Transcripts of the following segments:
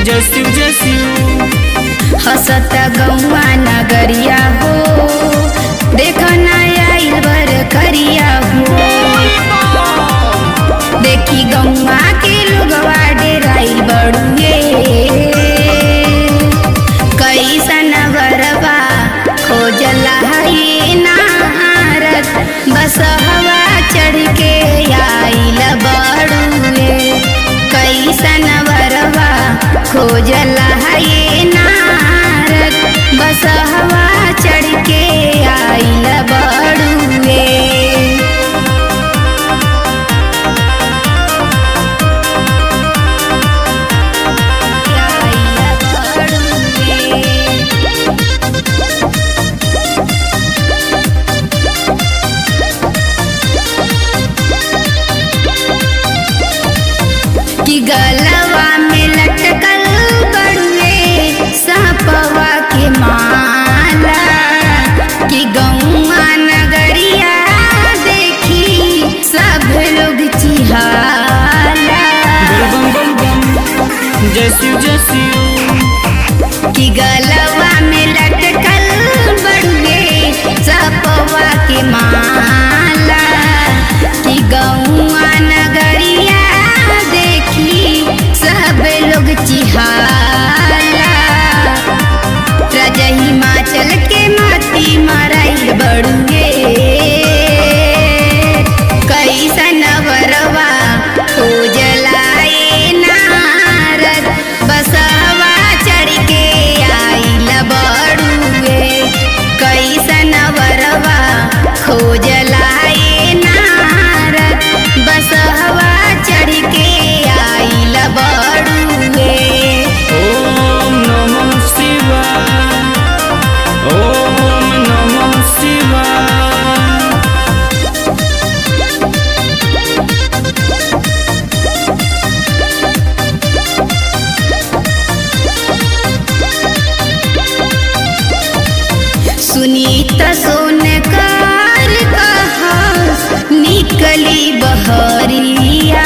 जस्यू जस्यू हसत गौआ नगरिया हो देख आइल बर करिया हो देखी गौआ के लोगवा डेराइल बड़ुए कैसन बरबा खोजला है नारद बस हवा चढ़ के आइल बड़ुए कैसन बरबा खोजला है नारद बस हवा चढ़ के आइल बड़ुए कि गलवा में लटकल बड़ुए सापवा के माला कि गौआ नगरिया देखी सब लोग चिहाला बम बम बम जस्यू जस्यू कि गलवा में लटकल बड़ुए सपवा के माला कि गौआ नगरिया देखी सब लोग चिहाला राजा हिमाचल के माती मराइल बड़ुए कैसन वरवा हो जलाए नारद बसवा चढ़ के आइल बड़ुए कैसन वरवा खोजलाए नारद बसवा चढ़ के आइल बड़ुए ओम नमः शिवाय ओम नमः शिवाय सुनीता सोनकार कहा निकली बहरिया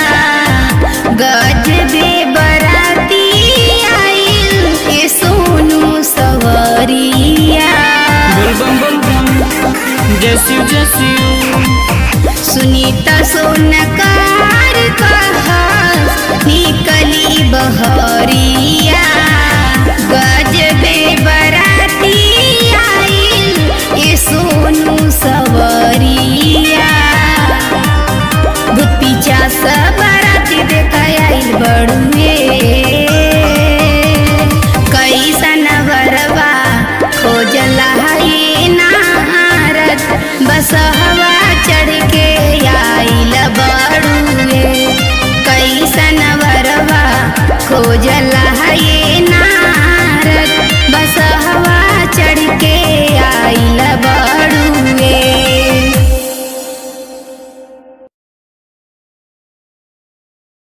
गजबे बराती आइल के सोनू सवरिया बम बम बम जस्यू जस्यू सुनीता सोनकार कहा निकली बहरिया गजबे बराती आइल ये सोनू सवरिया भूत पीछा सब बराती देखा आइल बड़ू